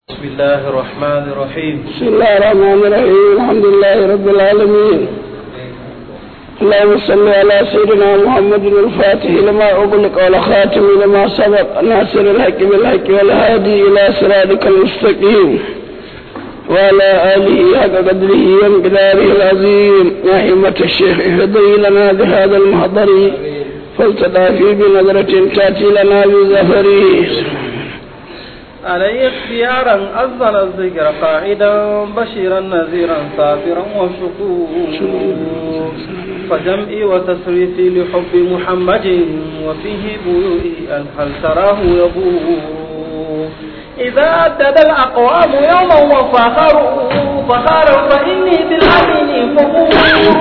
بسم الله الرحمن الرحيم بسم الله الرحمن الرحيم الحمد لله رب العالمين اللهم صل على سيدنا محمد الفاتح لما أغلق والخاتم لما سبق ناصر الحق بالحق والهادي إلى صراطك المستقيم وعلى آله حق قدره وامتداره العظيم يا همة الشيخ اهدي لنا بهذا المحضر فلتدافي بنظرة تأتي لنا بزفره علي اختيارا أذن الذكر قاعدا بشيرا نذيرا صابرا وشكورا فجمعي وتصريفي لحب محمد وفيه بيوئي أن هل تراه يبور إذا أدد الأقوام يوما وفاخروا فخارا فإني بالأمين فخور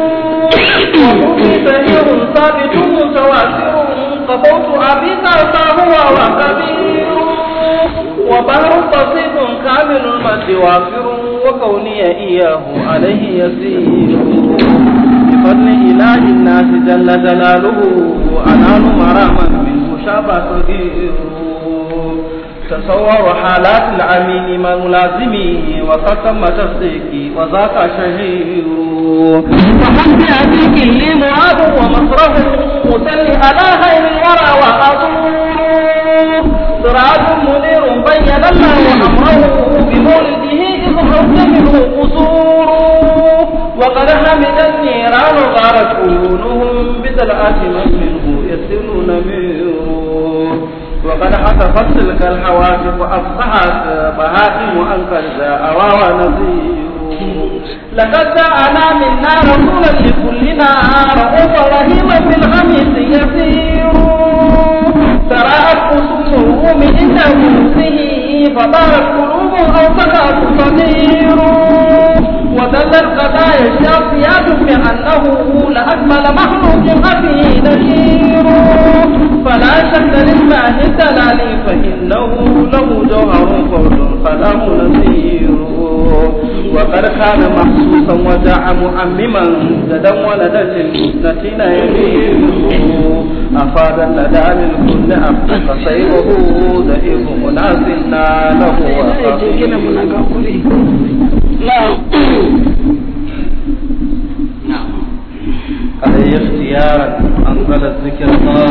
وحبي سهير ثابت متواتر قبوت أبي فهو وكبير وبحر بسيط كامل المد وافر وكوني إياه عليه يسير بفضل إله الناس جل جلاله أنال مراما منه شاب صغير تصور حالات العمين ما ملازمه وختم تصديقي وذاك شهير وحب أبيك لي معاد ومصرف مسلي على خير الورى وأزور سراج منير بين الله أمره بمولده إذ حز منه قصور وقد حمد النيران غارت عيونهم بطلعة من منه يسر نمير وقد حتفت تلك الحوادث أفصحت بهائم أنكر أواوى نذير لقد جاءنا منا رسولا لكلنا رؤوفا رحيما في الخميس يسير تراءت خصومه من عند نفسه فطارت قلوب أو سكت صغير ودل القضايا الشافيات بأنه لأكمل مخلوق أبيه نشير فلا شك لله الدلال فإنه له جوهر فرد فله نصير وقد كان محسوسا وجاء مؤمما جدا ولدا للمثنتين يمير أفاد الندى للكل أبقى سيره ضعيف منازلنا له عليه اختيارا أنزل الذكر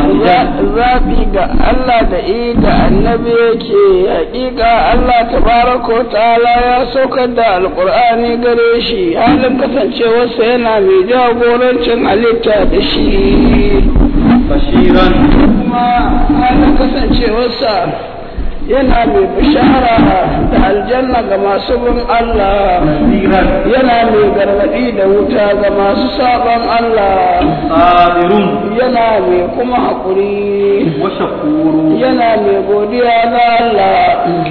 zaɓi ga Allah da i da annabi yake haƙiƙa Allah tabaraka wa ta'ala ya saukar da alƙur'ani gare shi halin kasancewarsa yana mai jagorancin halitta da shi bashiran kuma halin kasancewarsa yana mai bishara da aljanna ga masu bin Allah nasiran yana mai gargaɗi da wuta ga masu saɓon Allah sabirun yana mai kuma haƙuri wa shakuru yana mai godiya ga Allah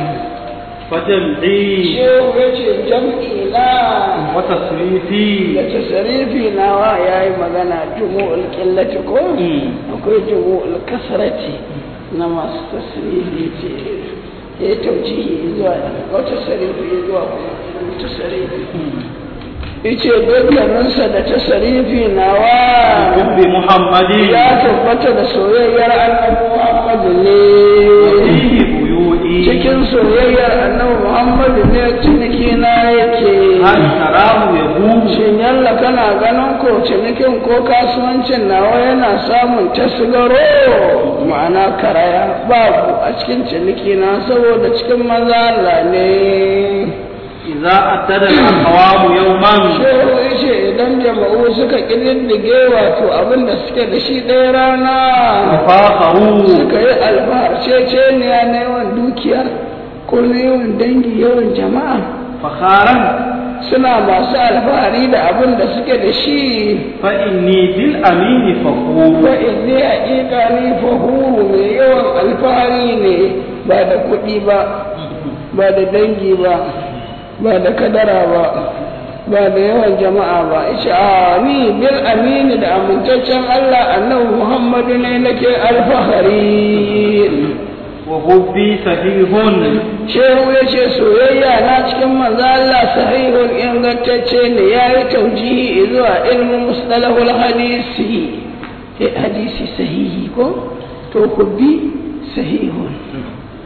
fatam'i shehu ya ce jam'i na wa tasrifi da tasarifi nawa ya yi magana jumu'ul ƙillati ko akwai jumu'ul kasarati na masu tasirifi ce ya yi tauci zuwa wata tasarifi zuwa kuma tasarifi ice dukkaninsa da tasarifi nawa hubbi muhammadin ya tabbata da soyayyar annabi Muhammadu ne fihi buyu'i cikin soyayyar annabi Muhammadu ne ciniki na yake hal tarahu yabu shin yalla kana ganin ko cinikin ko kasuwancin nawa yana samun tasgaro ma'ana karaya babu a cikin ciniki na saboda cikin maza Allah ne idza attada al-aqwam yawman shehu yace idan jama'u suka ƙididdige wato abin da suke da shi ɗaya rana fakharu suka yi alfaharceceniya na yawan dukiya ko na yawan dangi yawan jama'a fakharan suna masu alfahari da abin da suke da shi fa inni bil amini fakhur fa inni haƙiƙa ni fahuru mai yawan alfahari ne ba da kuɗi ba ba da dangi ba ba da kadara ba ba da yawan jama'a ba isha a ni bil amini da amintaccen Allah annabi Muhammadu ne nake alfahari wa hubbi sahihun shehu ya ce soyayya na cikin manzo Allah sahihun ingantacce ne ya yi taujihi zuwa ilmin mustalahul hadisi Eh, hadisi sahihi ko to ku bi sahihun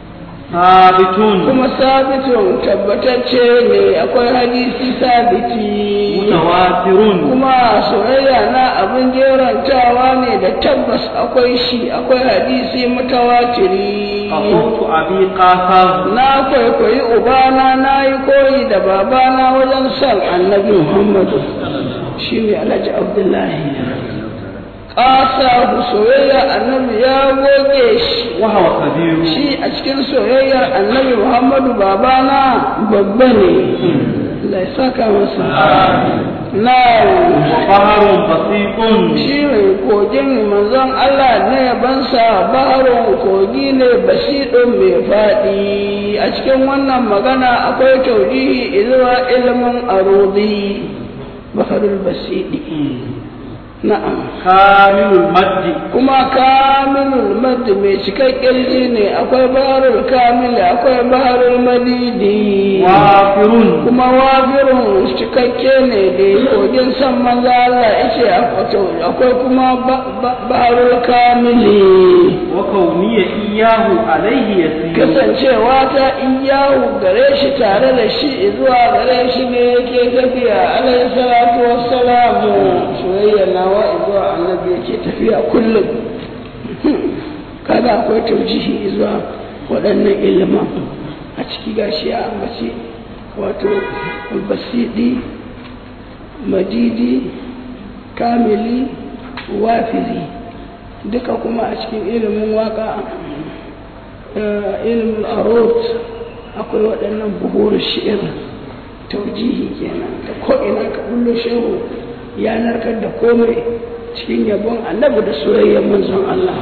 sabitun kuma sabitun tabbatacce ne akwai hadisi sabiti mutawatirun kuma soyayya na abin jerantawa ne da tabbas akwai shi akwai hadisi mutawatiri qawtu abi qasam na kwaikwayi ubana na yi koyi da babana wajen son annabi muhammadu shi ne alhaji abdullahi ƙasa soyayya annabi ya goge shi wa huwa kabiru shi a cikin soyayyar annabi muhammadu babana babba ne Allah ya saka masa na baharun basiqun shi mai kogin manzon Allah ne bansa baharun kogi ne basiɗin mai faɗi a cikin wannan magana akwai taujihi zuwa ilimin arudi baharul basiɗi na'am kamilul maddi kuma kamilul mad mai cikakken ji ne akwai baharul kamil akwai baharul madidi wafirun kuma wafirun cikakke ne da kogin san maza Allah yace akwai kuma ba- ba- baharul kamili wa kauniya iyahu alaihi yasir kasancewa ta iyahu gare shi tare da shi zuwa gare shi ne yake tafiya alayhi salatu wassalamu soyayya nawa zuwa annabi yake tafiya kullum kaga akwai taujihi zuwa waɗannan ilimin a ciki gashi ya ambaci wato basidi majidi kamili wafiri duka kuma a cikin ilimin waka eh, ilimin arot akwai waɗannan buhuru shi'ir taujihi kenan da ko'ina ka bullo shehu ya narkar da komai cikin yabon annabi da soyayyar manzon Allah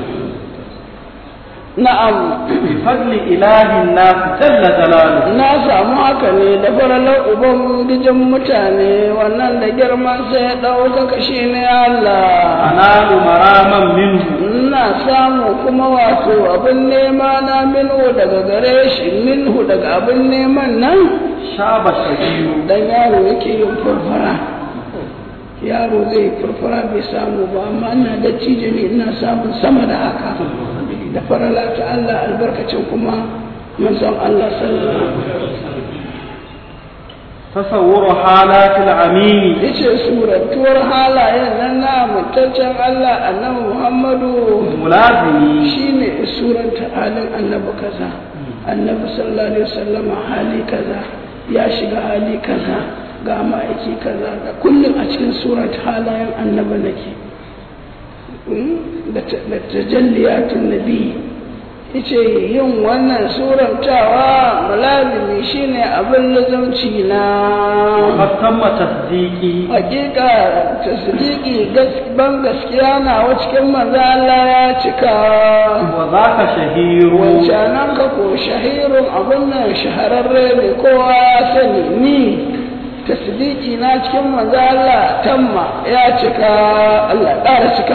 na'am bifadli ilahin nas jalla jalaluhu na samu haka ne da faralar uban gijin mutane wannan da girman sai ya ɗaukaka shi ne Allah analu maraman minhu ina samu kuma wato abin nema na minhu daga gare shi minhu daga abin neman nan shaba shahiru dan yaro yake yin furfura yaro zai furfura bai samu ba amma ina da cije ne ina samun sama da haka da farala ta Allah albarkacin kuma manzon Allah sallallahu alaihi wasallam tasawwuru halatil amini yace suratuwar halayen nan na mutaccen Allah annabi Muhammadu mulazimi shine suranta halin annabi kaza annabi sallallahu alaihi wasallam hali kaza ya shiga hali kaza ga ma'aiki kaza da kullum a cikin surat halayen annabi nake da tajalliyatun nabi yace yin wannan surantawa mulazimi shine abin lazumci na fatamma tasdiqi hakika tasdiki ban gaskiya na wa cikin manzo Allah ya cika wa zaka shahiru wancanan ka ko shahirun abun nan shahararre ne kowa ya sani ni tasdiki na cikin manzo Allah tamma ya cika Allah ƙara cika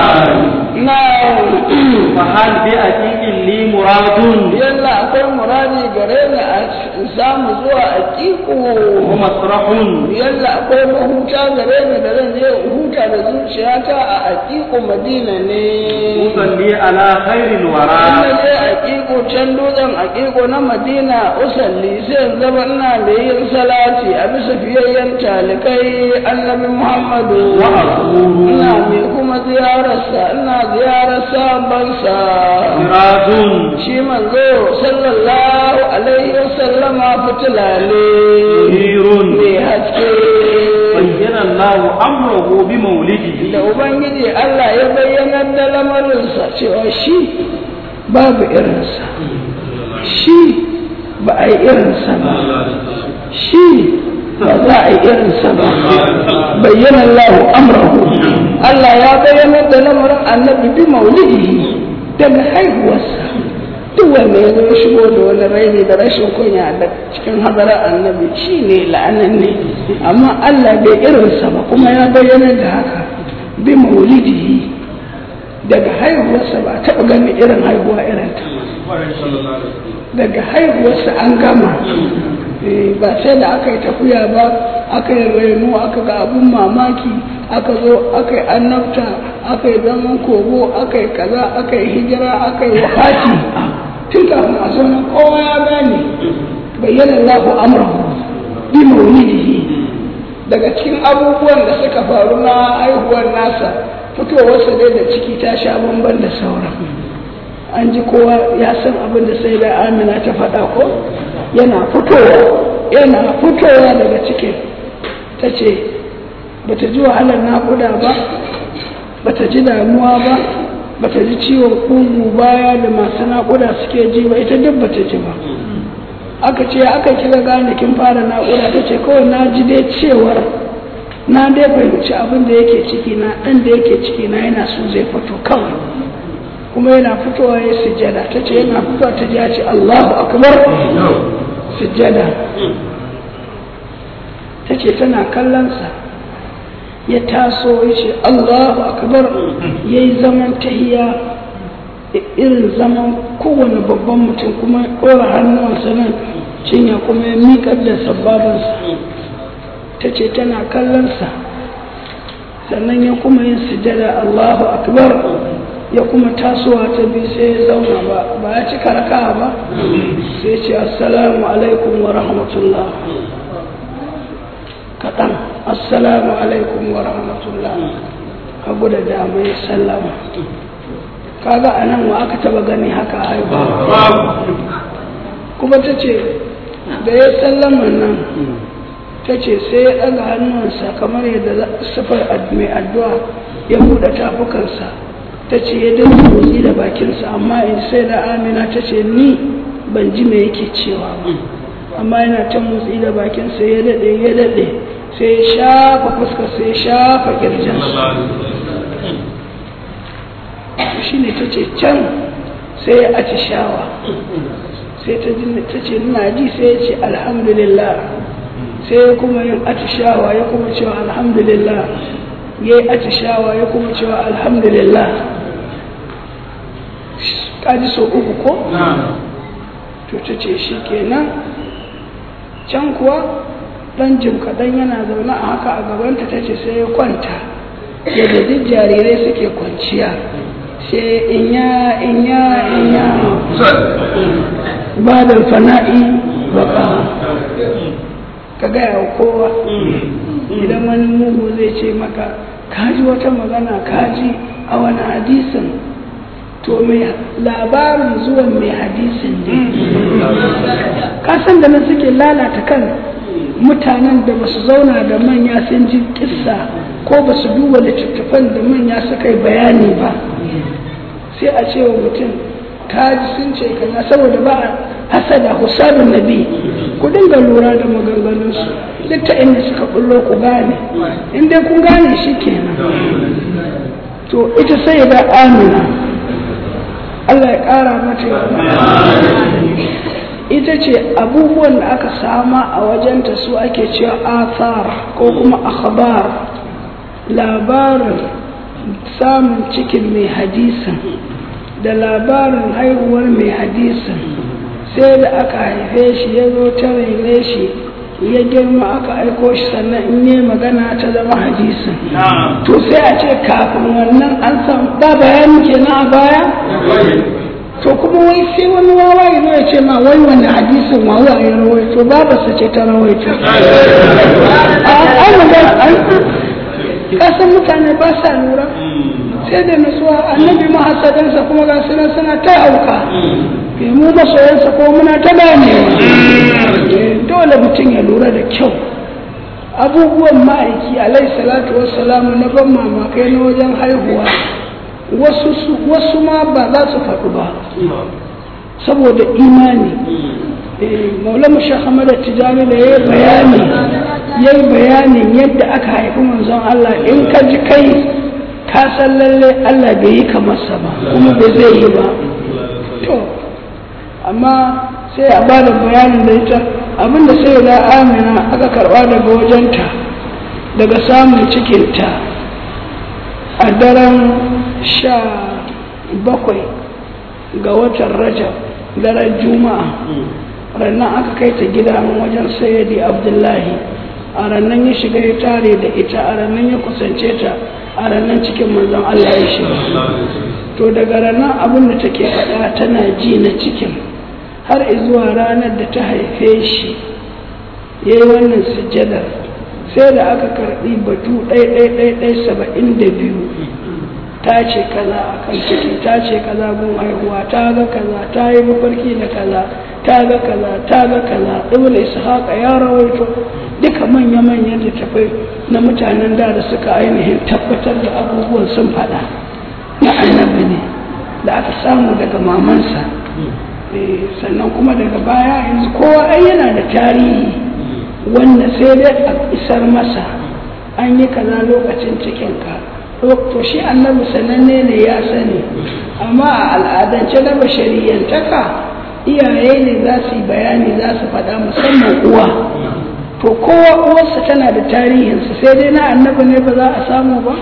na fa hal bi aqiqin li muradun yalla akwai muradi gare ni a samu zuwa a wa masrahun yalla akwai mahuta gare ni da zan je in huta da zuciyata a aƙiƙo madina ne usalli ala khairil in wara na je aƙiƙo can dutsen aƙiƙo na madina usalli sai in zama ina da yin salati a bisa fiyayyen talikai annabi muhammadu wa aqulu ina mai kuma ziyararsa ina ziyarar sabansa miradun shi manzo sallallahu alaihi wasallama fitila ne munirun mai haske bayyana Allah amruhu bi maulidihi da ubangiji Allah ya bayyanar da lamarinsa cewa shi babu irinsa shi ba a yi irinsa ba shi ba za a yi irinsa ba bayyana Allah amrahu Allah ya bayyanar da lamarin annabi bi maulidihi daga haihuwarsa duk wanda ya zo ya shigo da wani raini da rashin kunya da cikin hadarar annabi shi ne la'anan ne amma Allah bai irinsa ba kuma ya bayyana da haka bi maulidihi daga haihuwarsa ba a taɓa ganin irin haihuwa irin ta ba daga haihuwarsa an gama Eh, ba sai da aka yi tafiya ba aka yi reno aka ga abun mamaki aka zo aka yi annabta aka yi zaman kogo aka yi kaza aka yi hijira aka yi wafati tun kafin a zo nan kowa ya gane bayyana Allahu amrahu bi mawlidihi daga cikin abubuwan da suka faru na haihuwar nasa fitowarsa dai da ciki ta sha bamban da sauran an ji kowa ya san abin da sai da amina ta faɗa ko yana fitowa yana fitowa daga cikin ta ce ba ta ji wahalar naƙuda ba ba ta ji damuwa ba ba ta ji ciwon ƙugu baya da masu naƙuda suke ji ba ita duk ba ta ji ba aka ce aka kira gane kin fara naƙuda ta ce kawai na ji dai cewar na dai fahimci abin da yake ciki na ɗan da yake ciki na yana so zai fito kawai kuma yana fitowa ya sujjada ta ce yana fitowa ta ji ya ce Allahu akbar sujjada ta ce tana kallonsa ya taso ya ce Allahu akbar ya yi zaman tahiya irin zaman kowane babban mutum kuma ɗora hannuwansa nan cinya kuma ya miƙar da sababansa ta ce tana kallonsa sannan ya kuma yin sujada Allahu akbar ya kuma tasowa ta bi sai ya zauna ba ba ya cika raka ba sai ce assalamu alaikum wa rahmatullah kaɗan assalamu alaikum wa rahmatullah hagu da dama ya sallama kaga a nan wa aka taba gani haka haihuwa kuma ta ce da ya sallama nan ta ce sai ya ɗaga hannunsa kamar yadda sifar mai addu'a ya buɗe tafukansa ta ce ya dinga motsi da bakinsa amma in sai da amina ta ce ni ban ji me yake cewa ba amma yana ta motsi da bakinsa ya daɗe ya daɗe sai ya shafa fuska sai ya shafa ƙirjinsa shi ne ta ce can sai ya atishawa sai ta ce ina ji sai ya ce alhamdulillah sai ya kuma yin atishawa ya kuma cewa alhamdulillah ya yi atishawa ya kuma cewa alhamdulillah kaji so uku ko? to ta ce shi kenan can kuwa ɗan jim kaɗan yana zaune a haka a gabanta ta ce sai ya kwanta yadda duk jarirai suke kwanciya sai inya inya inya ba da fana'i baka ka gaya wa kowa idan wani mugu zai ce maka kaji wata magana kaji a wani hadisin to mai labarin zuwan mai hadisin ne kasan da nan suke lalata kan mutanen da ba su zauna da manya sun ji kissa ko ba su duba littattafan da manya suka yi bayani ba sai a ce wa mutum kaji sun ce kaza saboda ba hasada husabin nabi ku dinga lura da maganganunsu duk ta inda suka bullo ku gane in dai kun gane shi kenan to ita sai da amina Allah ya ƙara mata ita ce abubuwan da aka sama a wajenta su ake cewa athar ko kuma akhbar labarin samun cikin mai hadisin da labarin haihuwar mai hadisin sai da aka haife shi ya zo ta raine shi ya girma aka aiko shi sannan in yi magana ta zama hadisin to sai a ce kafin wannan an san ba bayani kenan a baya to kuma wai sai wani wawa ya zo ya ce ma wai wani hadisin wawa ya rawaito babarsa ce ta rawaito an kasan mutane ba sa lura sai da nutsuwa annabi mahasadansa kuma ga suna suna ta auka mu masoyansa ko muna ta gane dole mutum ya lura da kyau abubuwan ma'aiki alai salatu wassalamu na ban mamakai na wajen haihuwa wasu ma ba za su faɗu ba saboda imani maulama shahamada tijani da ya yi bayani ya yi bayanin yadda aka haifi manzon Allah in ka ji kai ka san lalle Allah bai yi kamarsa ba kuma bai zai yi ba to amma sai a ba da bayanin da ita abinda sai da amina aka karba daga wajenta daga samun cikinta a daren sha bakwai ga watan rajab daren juma'a rannan aka kai ta gida wajen sayyadi abdullahi a rannan ya shiga ya tare da ita a rannan ya kusance ta a ranar cikin manzon Allah ya shiga to daga ranar abin da take faɗa tana ji na cikin har zuwa ranar da ta haife shi ya yi wannan sujjadar sai da aka karɓi batu ɗai saba'in da biyu ta ce kaza a kan ciki ta ce kaza gun haihuwa ta ga kaza ta yi mafarki da kaza ta ga kaza ta ga kaza ibn ishaq ya rawaito duka manya-manyan littafai na mutanen da da suka ainihin tabbatar da abubuwan sun faɗa na annabi ne da aka samu daga mamansa sannan kuma daga baya yanzu kowa ai yana da tarihi wanda sai dai a isar masa an yi kaza lokacin cikinka to shi annabi sananne ne ya sani amma a al'adance na bashariyantaka iyaye ne za su yi bayani za su faɗa musamman uwa to kowa uwarsa tana da tarihinsa sai dai na annabi ne ba za a samu ba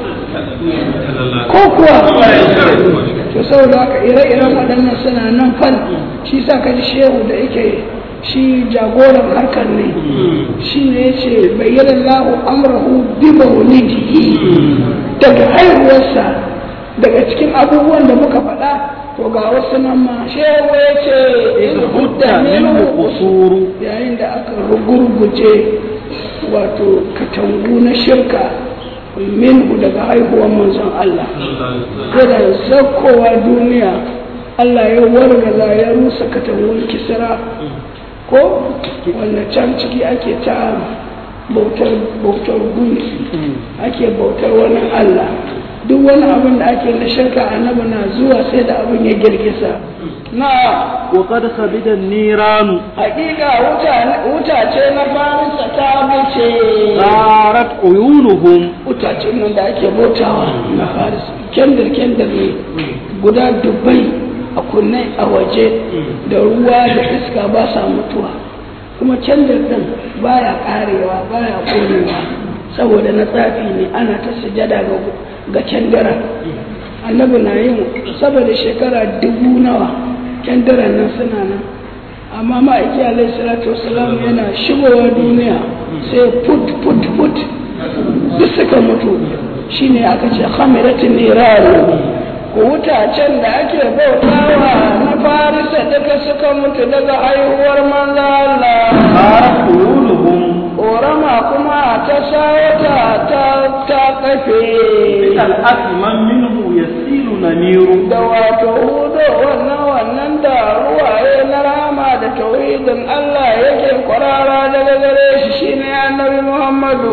ko kuwa to saboda haka ire-iren waɗannan suna nan fan shi sa ka ji shehu da yake shi jagoran harkar ne shi ne ya ce bayyana lahu amrahu bi maulidihi daga haihuwarsa daga cikin abubuwan da muka faɗa to ga wasu nan ma shehu ya ce in hudda minhu usuru yayin da aka rugurguje wato katangu na shirka minhu daga haihuwar manzon Allah kada saukowa duniya Allah ya wargaza ya rusa katangun kisra ko wanda can ciki ake ta bautar bautar gunki ake bautar wani Allah duk wani abin da ake na shirka annabi na zuwa sai da abin ya girgiza na wa qad sabida niranu hakika wuta ce na farisa ta bace zarat uyunuhum wutacen nan da ake bautawa na farisa kendir kendir ne guda dubbai a kunne a waje da ruwa da iska ba sa mutuwa kuma kendir din baya karewa baya konewa saboda na tsafi ne ana ta sujada ga ga kendira annabi na yin saboda shekara dubu nawa kendiran nan suna nan amma ma'aiki alaihi salatu wasalam yana shigowa duniya sai put put put duk suka mutu shine aka ce khamiratin niraru wutacen da ake bautawa na farisa duka suka mutu daga haihuwar manzo Allah zarat uyunuhum Ƙorama kuma ta shawata ta ta kafe bikal asman minhu yasilu namiru da wato hudo wannan wannan da ruwaye na rama da tauhidin Allah yake kwarara daga gare shi shine annabi Muhammadu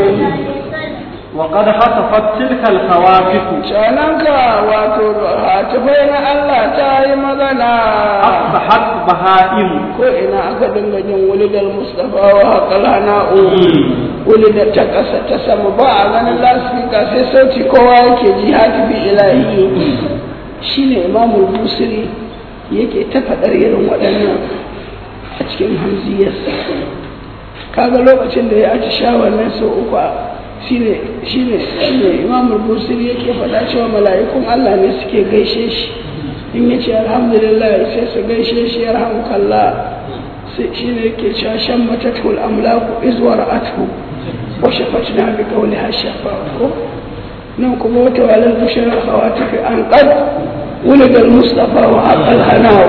وقد خطفت تلك الخوافق Cananka wato hatifai na Allah ta yi magana أصبحت بهائم ko ina aka dinga jin wulidar Mustapha wa haƙal hana'u wulidar ta ƙasa ta sama ba a ganin lasifika sai sauti kowa yake ji hatifi ilahi shine imamul busiri yake ta faɗar irin waɗannan a cikin hamziyarsa kaga lokacin da ya aci shawar nan sau uku shine shine shine imamul busiri yake faɗa cewa mala'ikun Allah ne suke gaishe shi in yace alhamdulillah sai su gaishe shi yarhamukallah sai shine yake cewa shan matatul amlaku izwar athu wa shafatna bi qawliha shafa ko nan kuma wata walal bushara khawati fi an qad ولد المصطفى وحق الهناء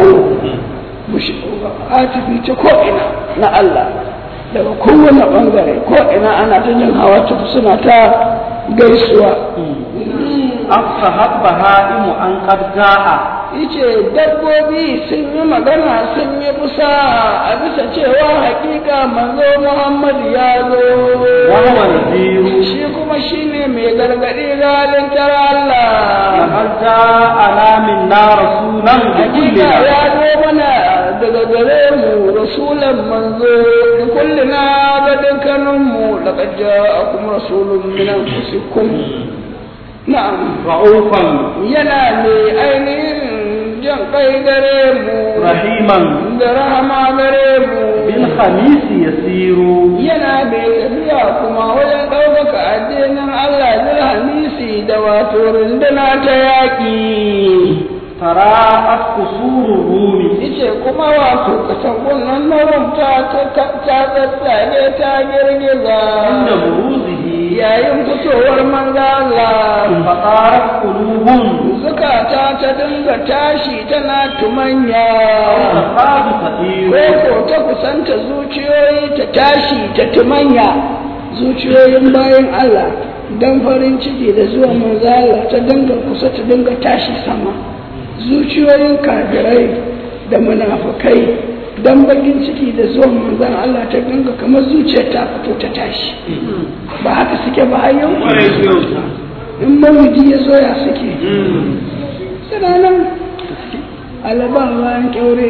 atifi ta ko'ina na Allah daga kowane ɓangare ko'ina ana ta jin hawa tafi suna ta gaisuwa أصبحت بهائم أن قد جاء yace dabbobi sun yi magana sun yi kusa a bisa cewa hakika manzo Muhammad ya zo وهو نذير shi kuma shine mai gargadi galin tara Allah لقد جاءنا منا رسولا hakika بكلنا ya zo mana daga gare mu rasulan manzo da kullina ga dukkanin mu laqad ja'akum rasulun min anfusikum na'am رؤوفا yana mai ainihin jan kai gare mu رحيما da rahama gare mu بالخميس يسير yana mai tafiya kuma wajen ɗaukaka addinin Allah zai hamisi da wato runduna ta yaƙi تراءت قصور الروم yace kuma wato katangun nan na rumta ta ta tsatsage ta girgiza عند بروزه yayin fitowar manzo Allah فطارت قلوب zukata ta dinga tashi tana tumanya تكاد تطير ko ta kusanta zuciyoyi ta tashi ta tumanya zuciyoyin bayan Allah dan farin ciki da zuwa manzo Allah ta dinga kusa ta dinga tashi sama zuciyoyin kafirai da munafukai dan bakin ciki da zuwa manzon Allah ta dinga kamar zuciyar ta fito ta tashi ba haka suke ba har yau in mawuji ya zo ya suke suna nan alaban bayan kyaure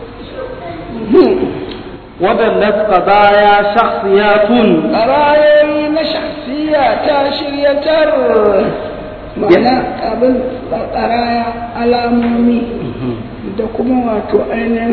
ودلت قضايا شخصيات ƙarayoyi na shahsiya ta shiryatar ma'ana abin ƙaraya alamomi da kuma wato ainihin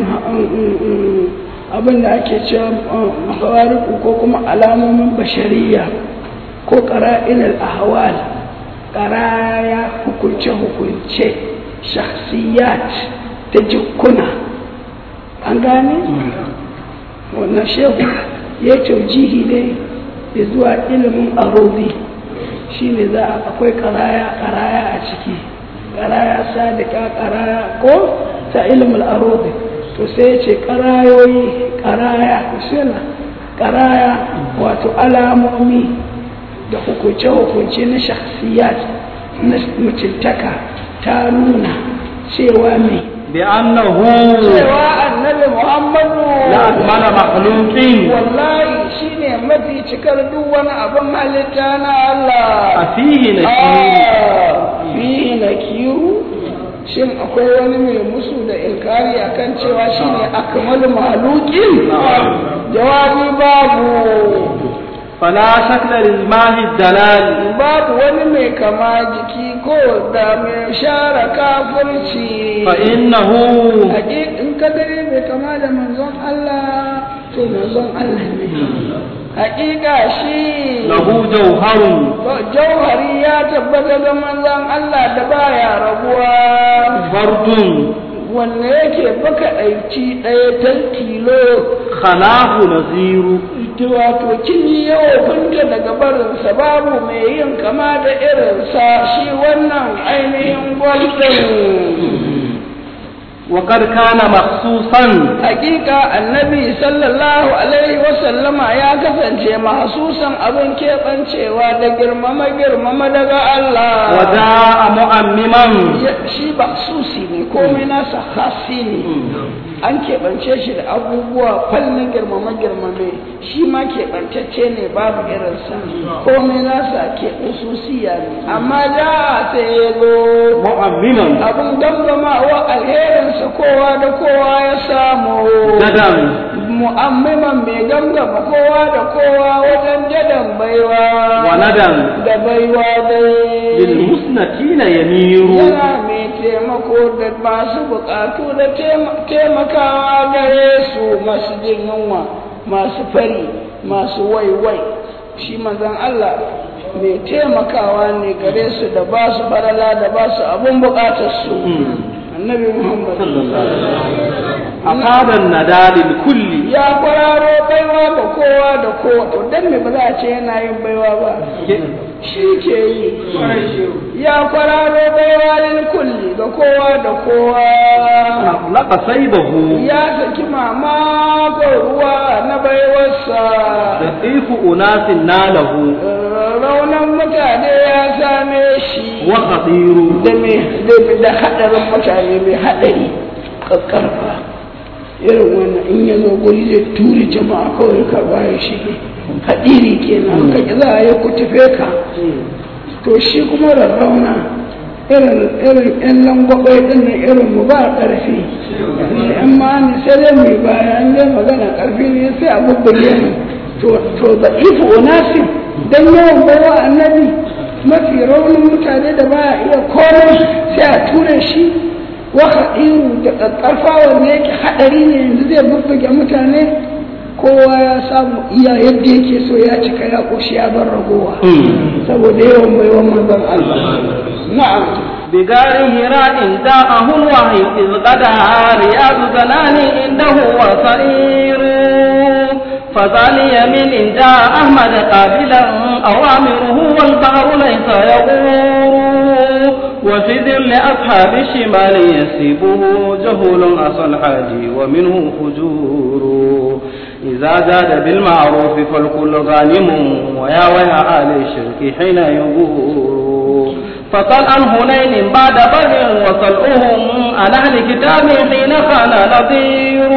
abin da ake cewa hawariku ko kuma alamomin bashariya ko ƙara'ilal ahwal ƙaraya hukunce-hukunce shahsiyat ta jikuna an gane? wannan shehu ya taujihi ne ya zuwa ilimin arobi shi ne za a akwai karaya karaya a ciki karaya sadika karaya ko ta ilimin arobi to sai ya ce karayoyi karaya kusila karaya wato alamomi da hukunce-hukunce na shakhsiyat na mutuntaka ta nuna cewa mai بأنه cewa annabi muhammadu لأكمل مخلوق wallahi shine mafi cikar duk wani abin halitta na Allah أفيه نكير Ah, fihi nakiru shin akwai wani mai musu da inkari akan cewa shine akmalu maluki jawabi babu فلا شكل للماء الدلال babu wani mai kama jiki ko da mai share kafirci فإنه Haƙiƙ in ka gani mai kama da manzon Allah to manzon Allah ne haƙiƙa shi له جوهر jauhari ya tabbata ga manzon Allah da baya rabuwa فرد wanne yake baka ɗauki ɗaya tal tilo خلاه نظير ita wato kin yi yawa kunta daga barinsa babu mai yin kama da irinsa shi wannan ainihin gwaldin وقد كان مخصوصا hakika annabi sallallahu alaihi wasallama ya kasance mahsusan abin keɓancewa da girmama girmama daga Allah وجاء مؤمما Ya- shi ba susi ne komai nasa hasi ne an keɓance shi da abubuwa fallin girmama girmame shi ma keɓantacce ne babu irinsa komai nasa ke ususiya ne amma da sai ya zo مؤمما abin gangamawa alherinsa kowa da kowa ya samu جدا mu'ammiman mai gangama kowa da kowa wajen jadan baiwa وندى da baiwa dai للمسنتين يمير yana mai taimako da masu bukatu da taima- taimakawa gare su masu jin yunwa masu fari masu waiwai shi manzon Allah mai taimakawa ne gare su da ba su barala da ba su abin bukatar su annabi Muhammad صلى الله عليه وسلم أفاد الندى للكل ya kwararo baiwa ga kowa da kowa to dan me ba za a ce yana yin baiwa ba shi ke yi ya kwararo baiwa lil kulli ga kowa da kowa أطلق سيبه ya saki mamakon ruwa na baiwarsa لطيف أناس ناله raunan mutane ya same shi وخطير da me da- da haɗarin mutane mai haɗari ƙaƙƙarfa irin wannan in ya zo guri zai turi jama'a kawai ka baya shi haɗiri kenan ka ƙi za a yi ku tafe ka to shi kuma rarrauna irin irin yan langwabai ɗin nan irin mu ba ƙarfi yan ma ne sai dai mai baya an dai magana ƙarfi ne sai a bubbuge mu to to da ifu onasi dan yawan bawa annabi mafi raunin mutane da baya iya komai sai a ture shi waka iru da ƙarfa wanda yake haɗari ne yanzu zai bubbuge mutane kowa ya samu iya yadda yake so ya cika ya ƙoshi ya bar ragowa saboda yawan baiwan manzon Allah na'am بغار هراء داءه الوحي إذ قدها رياض زنان عنده وصير فذل يمين جاء أحمد قابلا أوامره والبحر ليس يغور وفي ذل أصحاب الشمال يسيبه جهول أصل الحاج ومنه فجور إذا زاد بالمعروف فالكل غانم ويا ويا آل الشرك حين يغور فصل عن هنين بعد بدر وصلؤهم عن أهل كتاب حين كان نظير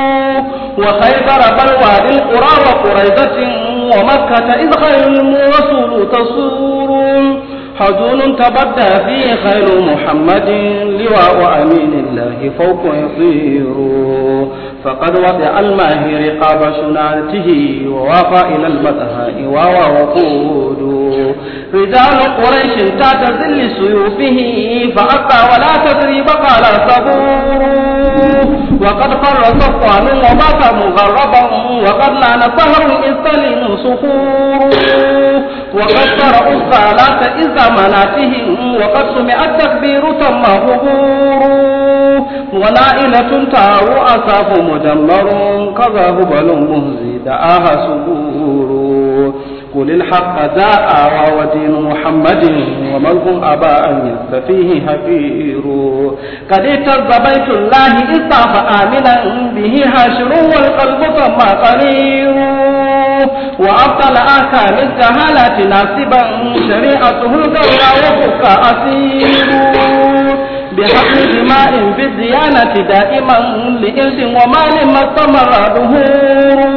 وخيبر بلوى بالقرى وقريزة ومكة إذ خير الرسول تصور حزون تبدى فيه خير محمد لواء أمين الله فوق يطير فقد وضع الماهي رقاب شناته ووافى إلى البتهاء وهو وقود رجال قريش تحت ظل سيوفه فأبى ولا تدريب قال صبور وقد قر صفوان وبات مغربا وقد لان سهر إذ تلين صخور وقد قرأوا الصلاة إذ مناتهم وقد سمع التكبير تم ظهور ونائلة تار أساف مدمر كذا هبل مهزي دعاها سبور قل الحق جاء ودين محمد وملك أبى أن يستفيه هفير قد اهتز بيت الله إذ طاف آمنا به هاشر والقلب ثم قرير وأبطل أحكام الجهالة ناسبا شريعته القول وفك أسير بحق دماء في الديانة دائما لإرث ومال ما استمر ظهور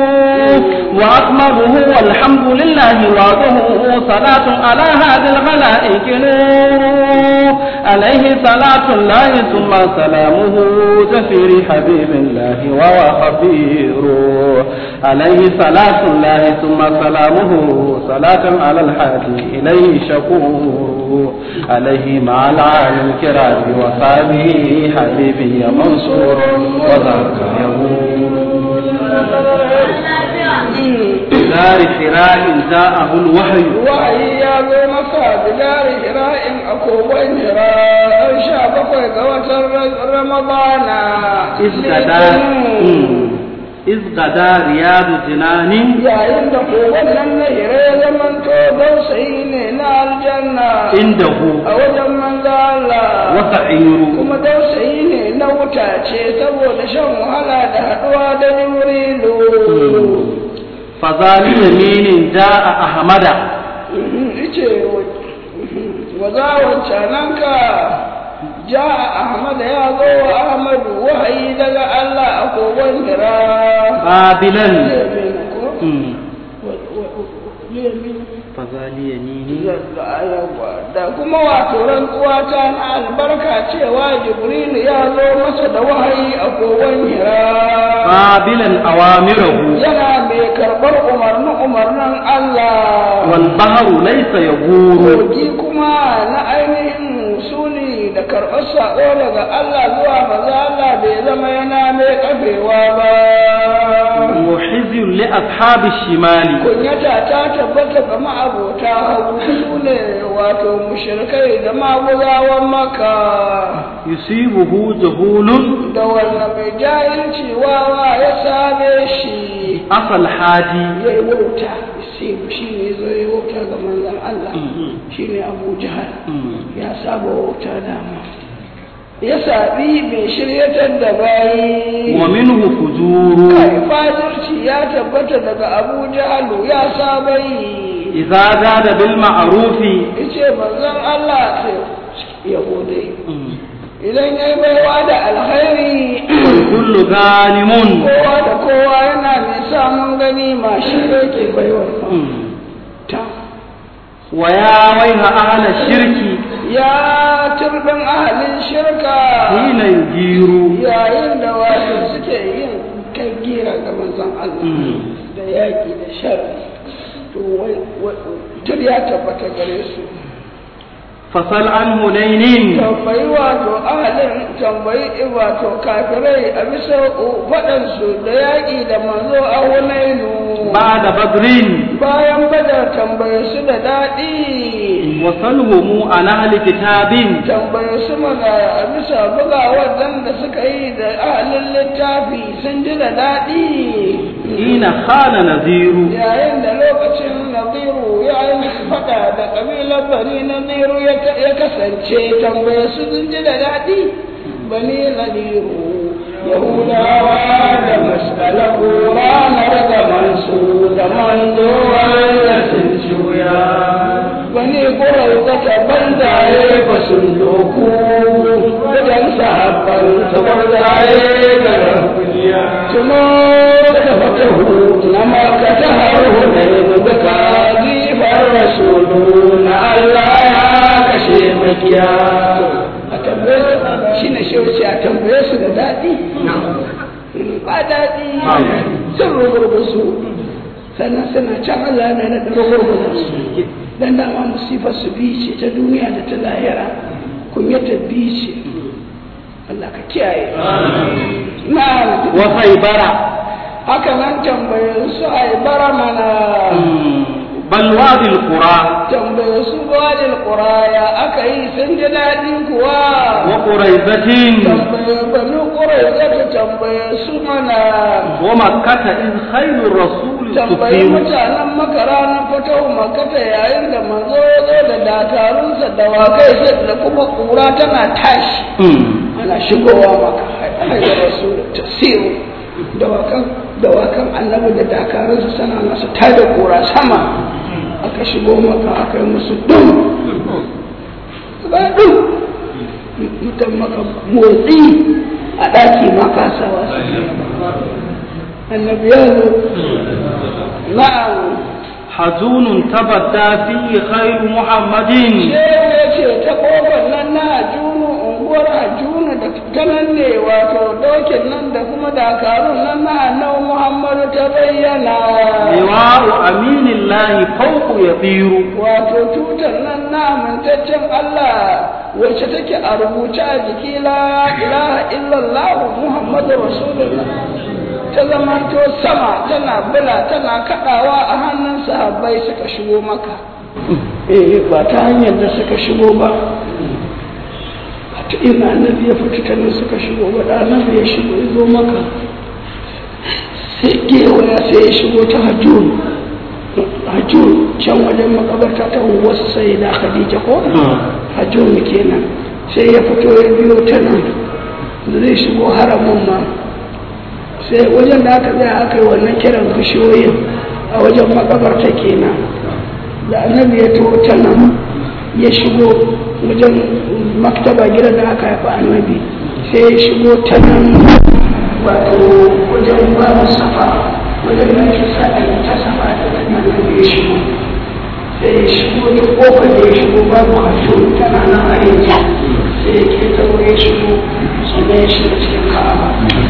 وأكمله والحمد لله وعده صلاة على هذه الخلائق نور عليه صلاة الله ثم سلامه زفير حبيب الله وهو خبير عليه صلاة الله ثم سلامه صلاة على الحادي إليه شكور عليه مع العالم الكرام وصحبه حبيبي منصور وذاك يقول دار حراء جاءه الوحي wahayi ya zo masa da dari hira'in a kogon hira an sha bakwai ga watan ramadana إذ غدا إذ غدا رياض جنان yayin da kogon nan na hira ya zamanto dausayi ne na aljanna عنده a wajen manzo Allah وسعير kuma dausayi ne na wuta ce saboda shan wahala da haɗuwa da jibrilu فذال يمين جاء أحمد ice wazawar cananka ja ahmad ya zo wa ahmadu wahayi daga allah a kogon hira قابلا Liyamin ko? مم. Wa- wa- wa- liyamin. فذال يميني da kuma wato rantsuwa ta na albarka cewa jibril ya zo masa da wahayi a kogon hira قابلا أوامره yana mai karɓar umarnin umarnin allah والبحر ليس يغور kogi kuma na ainihin suni da karɓar saƙo daga Allah zuwa maza Allah bai zama yana mai kafewa ba. وحزي لأصحاب الشمال Kunyata ta tabbata ga ma'abota hagu su ne wato mushrikai da maguzawan maka يصيبه جهول da wanda mai jahilci wawa ya same shi أصل الحاجي ya yi wauta sai shi ne zo ya yi wauta ga manzan Allah shi ne Abu Jahal ya saba wauta dama ya saɓi mai shiryatar da bayi ومنه فجور kai fajirci ya tabbata daga Abu Jahalu ya saba yi إذا زاد بالمعروف yace manzon Allah sai ya gode idan ya yi baiwa da alkhairi كل غانم kowa da kowa yana mai samun gani ma shi ne ke baiwa ta ويا ويل أهل الشرك ya turbin ahalin shirka حين يجير yayin da wasu suke yin kai gira ga manzon Allah da yaƙi da sharri to wai tur ya tabbata gare su فصل عن هنين tambayi wato ahalin tambayi wato kafirai a bisa faɗansu da yaƙi da manzo a hunainu بعد بدر bayan badar tambaye su da daɗi وسلهم عن أهل كتاب tambaye su mana a bisa bugawar dan da suka yi da ahalin littafi sun ji da daɗi حين خان نذير yayin da lokacin naziru yayin faɗa da ƙabilar bani naziru ya ya kasance tambaye su sun ji da daɗi bani naziru yahudawa da masalahu ranar da mansu da manzo wanda sun juya bani gurar zata banzaye ba sun doku gidan sahabban su banzaye da rahuliya tuno da fatahu na makata har hunainu duka zifar rasulu na Allah ya kashe makiya a tambaye su shi ne shi wuce a tambaye su da daɗi ba daɗi sun rugurgusu sannan suna can Allah na da rugurgusu dan dama musifar su biyu ce ta duniya da ta lahira kunyatar biyu ce Allah ka kiyaye na وخيبر haka nan tambaye su a bara mana بل وادي القرى tambaye su walil quraya aka yi sun ji daɗi kuwa وقريزة tambaye banu qurayza ta tambaye su mana ومكة إذ خير الرسول tambayi تفير mutanen makara na fito makata yayin da manzo ya zo da dakarunsa da wakai sai da kuma kura tana tashi ana shigowa maka haifar rasu da tasiru dawakan dawakan annabi da dakarunsa sana nasu tada kura sama aka shigo maka aka yi musu dum ba dum mutan maka motsi a ɗaki ma kasawa su annabi ya zo na'am حزون تبدى فيه خير محمد shehu ya ce ta kofar nan na hajjunu unguwar hajjunu da ta nan ne wato dokin nan da kuma dakarun nan na annabi muhammadu ta bayyana لواء أمين الله فوق يطير wato tutar nan na amintaccen allah wacce take a rubuce a jiki la ilaha illallah muhammadu rasulullah ta zamanto sama tana bula tana kadawa a hannun sahabbai suka shigo maka eh ba ta hanyar da suka shigo ba ba ta ina annabi ya fita ta nan suka shigo ba da annabi ya shigo ya zo maka sai gewaya sai ya shigo ta hajjun hajjun can wajen makabarta ta wasu sai da khadija ko hajjun kenan sai ya fito ya biyo ta nan da zai shigo haramun ma sai wajen da aka tsaya aka yi wannan kiran bishiyoyin a wajen makabarta kenan da annabi ya taho ta nan ya shigo wajen maktaba gidan da aka haifa annabi sai ya shigo ta nan wato wajen babu safa wajen da ake sa a yi ta safa da annabi ya shigo sai ya shigo ta kofar da ya shigo babu hajjo tana nan a yanzu sai ya ke taro ya shigo sannan ya shiga cikin ka'aba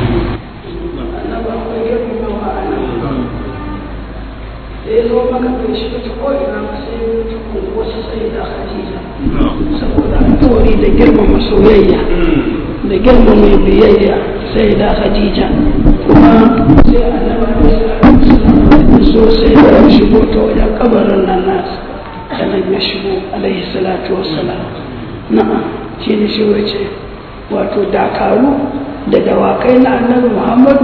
sai zo maka bai shiga ta ko'ina ba sai ya ta wasu sai da hadija saboda alkawari da girmama soyayya da girmama biyayya sai da hadija kuma sai annabi da so sai da ya shigo ta wajen kabarin nan nasu da nan ya shigo alaihi salatu wassalam na'am shi ne shi wace wato dakaru da dawakai na annabi muhammadu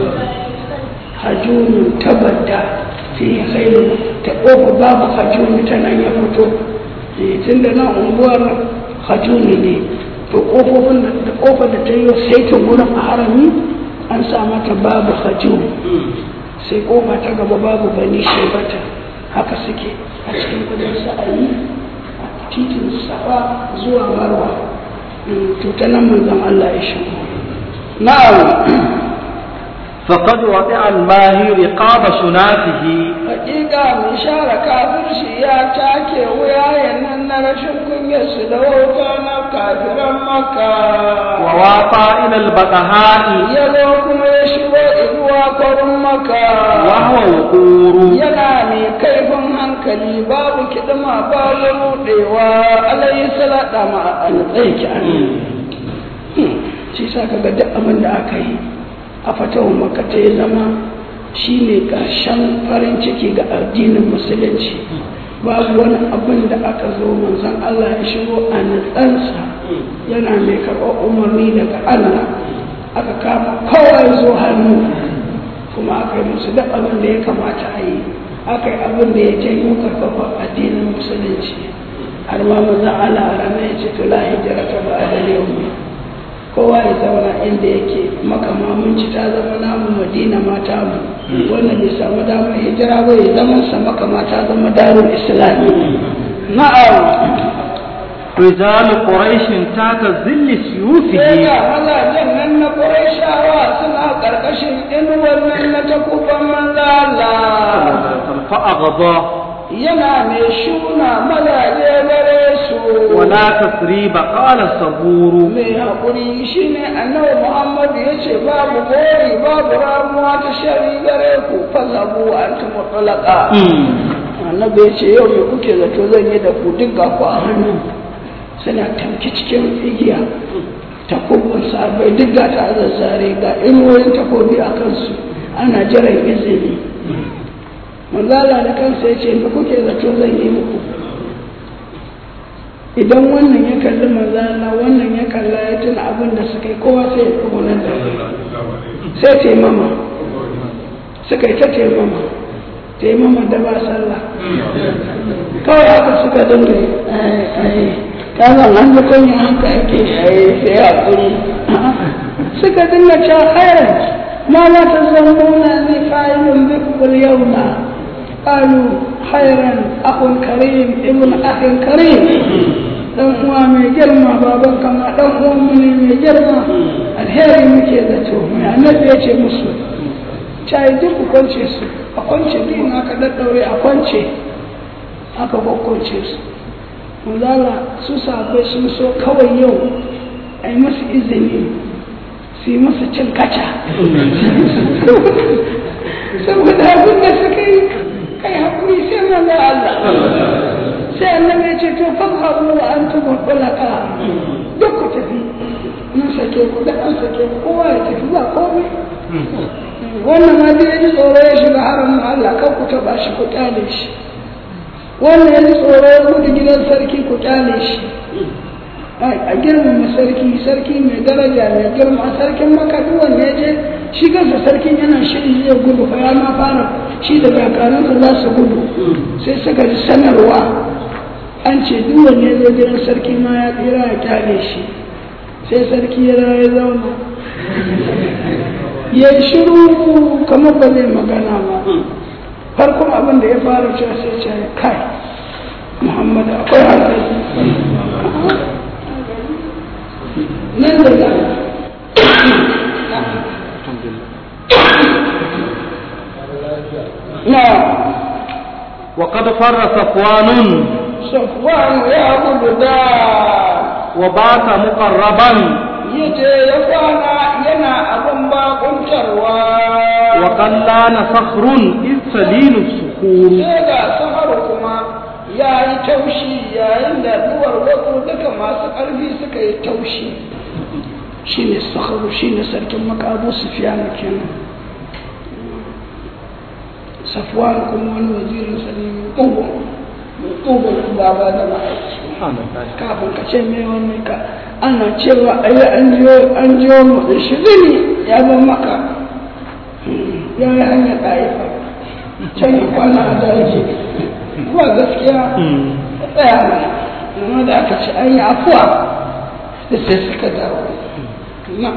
hajjunu tabadda fi khairu ta ƙofa babu hajjuni ta nan ya fito tun da nan unguwar hajjuni ne to ƙofofin da ƙofa da ta yi sai ta wurin a harami an sa mata babu hajjuni sai ƙofa ta gaba babu bani shebata haka suke a cikin kudin sa'ayi a titin safa zuwa marwa to ta nan manzon Allah ya shigo na'am فقد وضع الماهي رقاب شناته hakika mai share kafirci ya take wuyayen nan na rashin kunyarsu da wauta na kafiran maka وواقع إلى البقهاء ya zo kuma ya shigo zuwa kwarin maka وهو وقور yana mai kaifin hankali babu kiɗima babu rudewa alayhi salata ma a tsaye ki an shi sa kaga duk abin da aka yi a fatawar maka ta yi zama shine ƙarshen farin ciki ga addinin musulunci babu wani abin da aka zo manzon Allah ya shigo a nutsansa yana mai karɓar umarni daga Allah aka kama kowa ya zo hannu kuma aka yi musu duk abin da ya kamata a yi aka yi abin da ya janyo karfafa addinin musulunci har ma manzon Allah a ranar ya ce to la hijira ta ba da yau kowa ya zauna inda yake maka mamunci ta zama namu madina mata mu wannan bai samu damar hijira ba ya zama sa maka mata zama darul islami na'am رجال قريش تحت ظل sai سيوفه ga mazajen nan na Qurayshawa suna karkashin inuwar nan na takuban manzala فأغضى yana mai shuna mazaje gare su ولا تثريب قال الصبور mai haƙuri shine annabi Muhammad ya ce babu gori babu ramuwa ta shari gare ku fazabu an ta mutlaka annabi ya ce yau me kuke zato zan yi da ku duk ga ku a hannu suna tamki cikin igiya takobin sabai duk ga ta zazzare ga inuwoyin takobi a kansu ana jiran izini manzala da kansa ya ce me kuke zato zan yi muku idan wannan ya kalli manzala wannan ya kalla ya tuna abin da suka yi kowa sai ya tsugunan da sai taimama suka yi ta taimama taimama da ba sallah kawai haka suka dinga yi kazan an da kunya haka ake yayi sai haƙuri suka dinga cewa khairan ma la tazammuna ni fa'ilun bikum yawma qalu khairan akhun karim ibn akhin karim dan uwa mai girma baban kama dan uwan mu ne mai girma alheri muke zato mai annabi ya ce musu cai duk ku kwance su a kwance biyun aka daddaure a kwance aka kwakwance su manzala su sabai sun so kawai yau a yi masu izini su yi masu cin kaca saboda abin da suka yi kai haƙuri sai manzo Allah sai annabi ya ce to fadhabu wa antum khulaqa duk ku tafi mun sake ku da an sake ku kowa ya tafi ba komai wannan ma dai ya ji tsoro ya shiga haramun Allah kan ku taɓa shi ku kyale shi wannan ya ji tsoro ya gudu gidan sarki ku kyale shi a girmama sarki sarki mai daraja mai girma sarkin maka duk wanda ya je shi kansa sarkin yana shiri zai gudu fa ya ma fara shi da kakaransa za su gudu sai suka ji sanarwa an ce duk wanda ya zo gidan sarki ma ya tsira ya kyale shi sai sarki ya ya zauna ya yi shiru kamar ba zai magana ba farkon abin da ya fara cewa sai ce kai muhammadu akwai hankali nan da nan na وقد فر صفوان safwan ya gudu da وبات مقربا yace ya kwana yana abin bakuntarwa وقلان صخر إذ سليل الصخور sai ga sahar kuma ya yi taushi yayin da duwar wasu duka masu ƙarfi suka yi taushi shi ne saharu shi ne sarkin makabu sufiyanu kenan safwan kuma wani wazirin sa ne mai ƙugun mai ƙugun baba da ma'aiki kafin ka ce mai wani ka ana cewa ayi an jiyo an jiyo mu da shi zini ya ban maka ya yi hanyar ɗaifa can yi kwana a daji kuma gaskiya ya tsaya mana amma da aka ce an yi afuwa da sai suka dawo na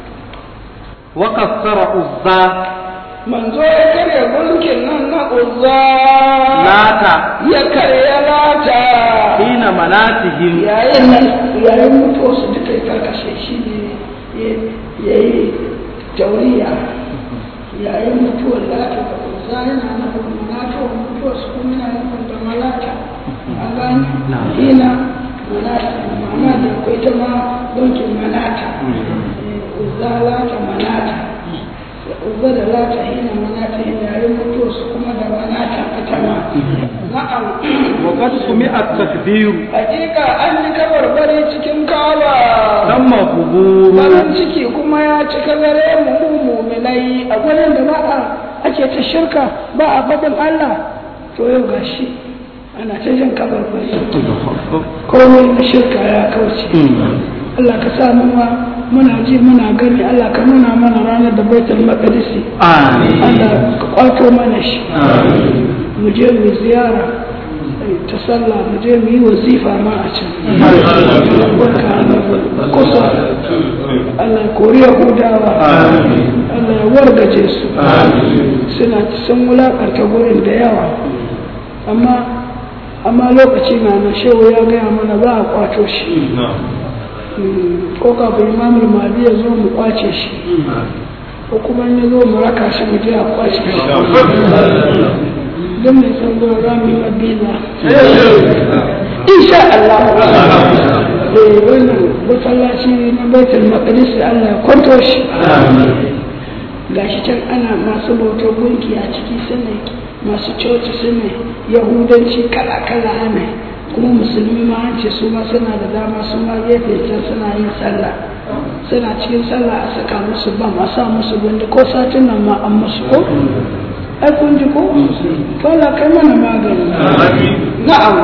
وكسر عزى manzo ya karya gunkin nan na uzza لات ya karya lata حين مناتهم yayin nan yayin mutuwa su duka ya karkashe shi ne ya yi tauriya yayin mutuwar lata da uzza yana nufin malata wa mutuwar su kuma yana nufin da malata a gani hina malata ma'ana da akwai ta ma donkin malata uzza lata malata uzza da lata hina malata hina yayin mutuwar su kuma da malata ita ma na'am وقد سمع التكبير hakika an yi kabarbari cikin kaba تم قبور farin ciki kuma ya cika gare mu mu muminai a gurin da ba a ake ta shirka ba a faɗin Allah to yau gashi ana ta jin kabarbari komai na shirka ya kauce Allah ka sa mu ma muna ji muna gani Allah ka nuna mana ranar da baitul maqdisi Allah ka kwato mana shi mu je mu ziyara ta sallah mu je mu yi wazifa ma a can kusa Allah ya kori Yahudawa Allah ya wargaje su suna sun wulakarta gurin da yawa amma amma lokaci na na shehu ya gaya mana za a kwato shi ko kafin imamul mahdi ya zo mu kwace shi ko kuma ya zo mu raka shi mu je a kwace shi don mai san zuwa za mu yi mabiza insha Allah eh wannan masallaci na baitul maqdis Allah ya kwanto shi gashi can ana masu bautar gunki a ciki suna masu coci suna yahudanci kala kala ana kuma musulmi ma an ce su ma suna da dama su ma gefe can suna yin sallah suna cikin sallah a saka musu ban a sa musu gundi ko satin nan ma an musu ko ai kun ji ko to Allah kai mana magani na'am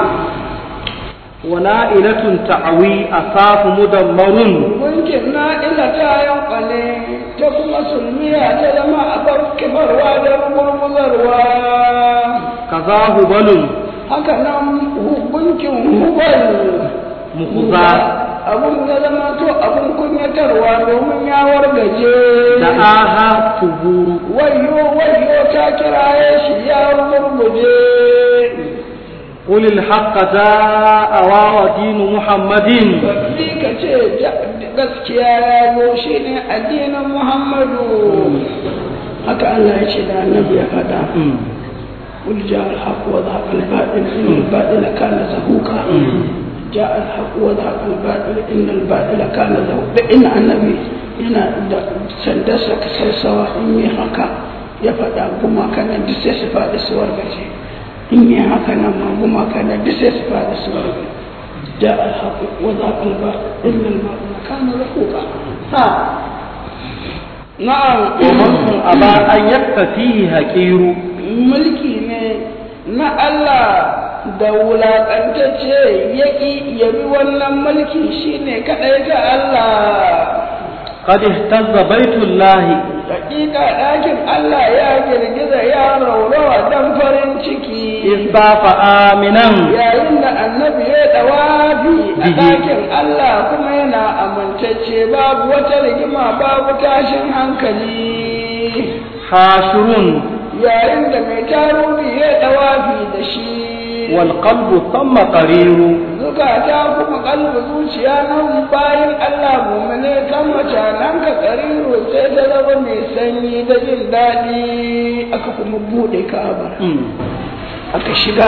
ونائلة تعوي أساف مدمر gunkin na ila ta yankwale ta kuma sulmiya ta zama a bar kibarwa da gurguzarwa كذا هبل haka nan gunkin hubal مخزى abun ya zama to abun kunyatarwa domin ya wargaje دعاها ثبور wayo wayo ta kiraye shi ya murmuje قل الحق جاء ودين محمد Ni ka ce gaskiya ya zo shi ne addinin Muhammadu haka Allah ya ce da annabi ya faɗa قل جاء الحق وذهب الباطل إن الباطل كان زهوقا جاء الحق وذهب الباطل إن الباطل كان زهوقا إن النبي yana da sandarsa ka sassawa in yi haka ya faɗa gumaka nan duk sai su faɗi su wargaje in yi haka nan ma gumaka nan duk sai su faɗi su wargaje ja alhaƙu wa za ka ba inna al-ma'una kana zahuqa ha na'am ومن أبى أن يكفيه هكير mulki ne na Allah da wulaƙantacce yaƙi yabi wannan mulki shine kaɗai ga Allah قد اهتز بيت الله Hakika ɗakin Allah ya girgiza ya raurawa dan farin ciki. إذ طاف آمنا Yayin da annabi ya ɗawafi a Bihi. ɗakin Allah kuma yana amintacce babu wata rigima babu tashin hankali. حاشر Yayin da mai taruri ya ɗawafi da shi. والقلب ثم قرير Zukata kuma kalbi zuciya nan bayan Allah mumune kan nan ka ƙariru sai ta zama mai sanyi da jin daɗi aka kuma buɗe ka'aba aka shiga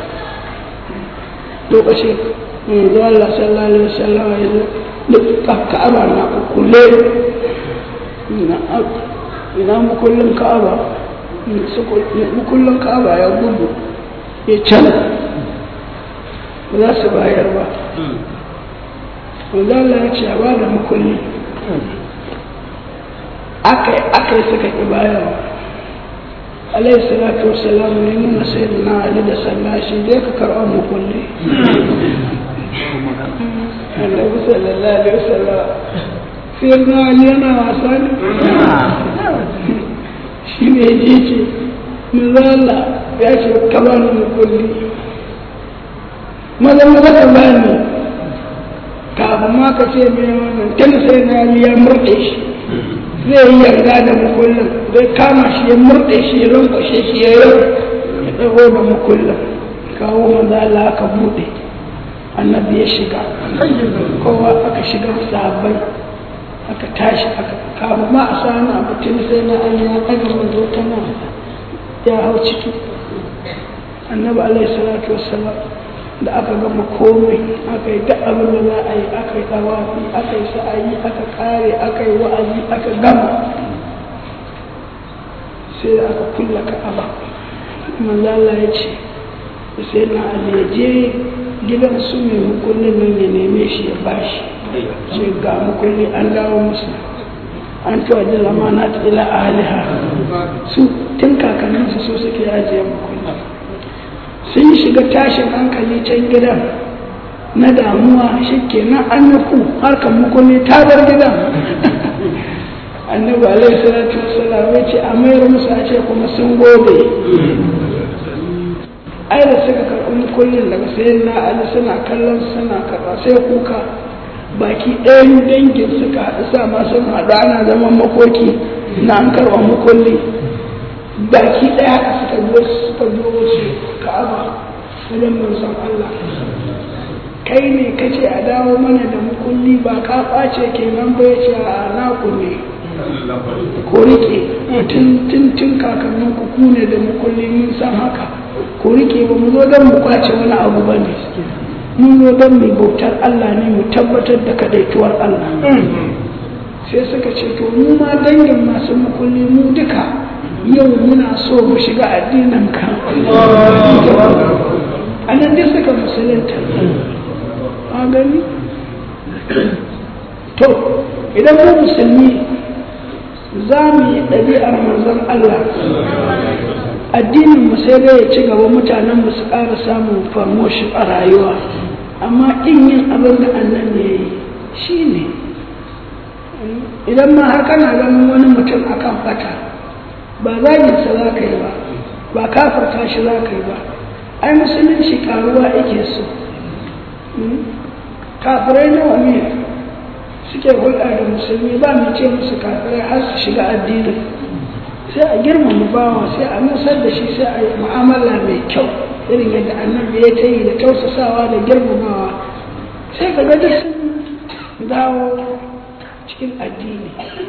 lokaci manzo Allah sallallahu alaihi wasallam ya zo duk ka'aba na kulle ina ina mukullin ka'aba mukullin ka'aba ya gudu ya can ba za su bayar ba wanda Allah ya ce a ba da makulli akai akai suka ƙi bayarwa alayhi salatu wassalam ne nuna sai da na ali da sallashi dai ka karɓa makulli annabi sallallahu alaihi wasallam sai na ali yana wasa ne shi ne ya ce manzo Allah ya ce ka ba ni makulli maza maza ka bani kafin ma ka ce mai wannan tun sai na yi ya murɗe shi zai yi yarda da mukullin zai kama shi ya murɗe shi ya lankwashe shi ya yau ya ɗago da mukullin kawo maza Allah aka buɗe annabi ya shiga kowa aka shiga sahabbai aka tashi aka kafin ma a sani abu tun sai na an ya ɗaga manzo ta nan ya hau ciki annabi alaihi salatu wassalam da aka gama komai aka yi duk abin da za a yi aka yi tawafi aka yi sa'ayi aka kare aka yi wa'azi aka gama sai da aka kulla ka'aba manzo Allah ya ce sai na Ali ya je gidan su mai mukullin nan ya neme shi ya bashi sai ga mukulli an dawo musu an tuwa da lamana ila aliha su tun kakanninsu su suke ajiye mukulli sun shiga tashin hankali can gidan na damuwa shi kenan an nufu harkar mukulli ta bar gidan annabi alaihi salatu wassalam ya ce a mayar musu a ce kuma sun gode ai da suka karɓi mukullin daga sayan na ali suna kallon suna karɓa sai kuka baki ɗayan dangin suka haɗu sa ma sun haɗu ana zaman makoki na an karɓa mukulli baki ɗaya suka biyo suka biyo wasu ka'aba wajen manzon Allah kai ne kace a dawo mana da mukulli ba ka ɓace kenan ba ya ce a naku ne ko rike tun tun tun kakannin ku ku ne da mukulli mun san haka ko rike ba mu zo don mu kwace wani abu ba ne mun zo don mu bautar Allah ne mu tabbatar da kadaituwar Allah sai suka ce to mu ma dangin masu mukulli mu duka yau muna so mu shiga addinin ka a nan dai suka musulunta a gani to idan mu musulmi za mu yi ɗabi'ar manzon Allah addinin mu sai dai ya ci gaba mutanen mu su ƙara samun promotion a rayuwa amma in yin abin da annan ne ya yi shi ne idan ma har kana ganin wani mutum akan fata ba zaginsa za ka yi ba ba kafarta shi za ka yi ba ai musulunci karuwa ake so kafirai nawa ne suke hulɗa da musulmi ba mu ce musu kafirai har su shiga addinin sai a girmama bawa sai a nusar da shi sai a yi mu'amala mai kyau irin yadda annabi ya ta yi da tausasawa da girmamawa sai ka ga duk sun dawo cikin addini